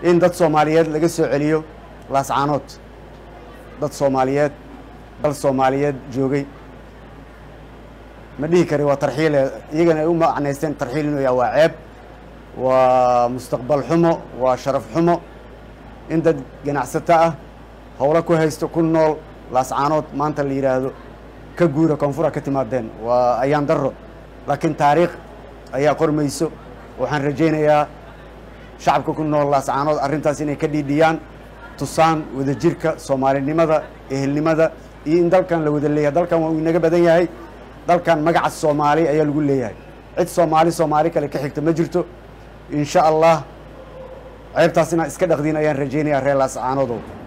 in dad soomaaliyeed laga soo celiyo laascaanood dad soomaaliyeed dal soomaaliyeed joogay ma dhihi kari waa tarxiile iyagana ay u macnaysteen tarxiil inuu yaha waa ceeb waa mustaqbal xumo waa sharaf xumo in dad ganacsato ah howlo ku haysto ku nool laascaanood maanta la yidhaahdo ka guura koonfura ka timaadeen waa ayaan daro laakiin taariikh ayaa qormayso waxaan rajaynayaa shacabka ku nool laascaanood arrintaas inay ka dhiidhiyaan tusaan wadajirka soomaalinimada ehelnimada iyo in dalkan la wada leeyahay dalkan waa uu inaga badan yahay dalkan magaca soomaali ayaa lagu leeyahay cid soomaali soomaali kale ka xigta ma jirto insha allah ceebtaas inaad iska dhaqdiin ayaan rajaynayaa reer laascaanoodow